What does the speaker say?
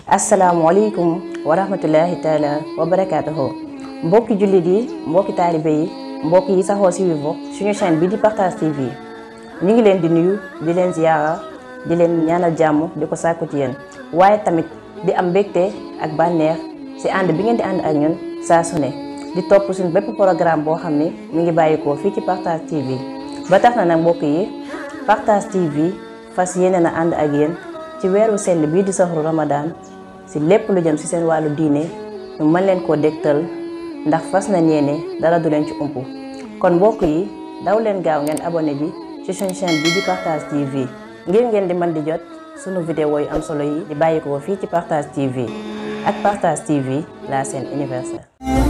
asalaamaaleykum wa rahmatullahi taala wa barakaatuhu mbokki jullit yi mbokki taalibe yi mbokk yi saxoo si Vivo suñu chaîne bi di Partage TV ñu ngi leen di nuyu di leen ziyaara di leen ñaanal jàmm di ko sàkku ci yéen waaye tamit di am mbégte ak bànneex si ànd bi ngeen di ànd ak ñun saa su ne di topp suñu bépp programme boo xam ne mu ngi bàyyikoo fii ci Partage TV ba tax na nag mbokk yi Partage TV fas yéene na ànd ak yéen ci weeru sell bii di saxru Ramadan si lépp lu jëm si seen wàllu diine ñu mën leen koo dégtal ndax fas na ñeene dara du leen ci umpu kon mbokk yi daw leen gaaw ngeen abonné bi ci suñu chaîne bi di Partage TV ngir ngeen di mën di jot sunu vidéo yu am solo yi di bàyyi ko fii ci Partage TV ak Partage TV la chaîne universelle